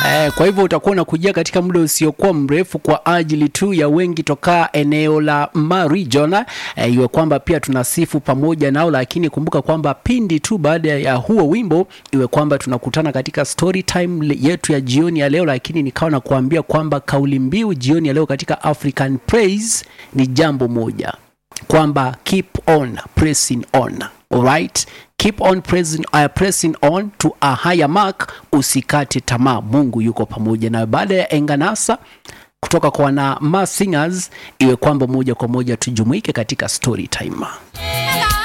Eh, kwa hivyo utakuwa unakujia katika muda usiokuwa mrefu kwa ajili tu ya wengi toka eneo la Marijon eh, iwe kwamba pia tunasifu pamoja nao, lakini kumbuka kwamba pindi tu baada ya huo wimbo iwe kwamba tunakutana katika story time yetu ya jioni ya leo, lakini nikawa na kuambia kwamba kauli mbiu jioni ya leo katika African Praise ni jambo moja kwamba keep on pressing on alright keep on pressing, uh, pressing on to a higher mark usikate tamaa mungu yuko pamoja nawe baada ya enganasa kutoka kwa wana ma singers iwe kwamba moja kwa moja tujumuike katika story time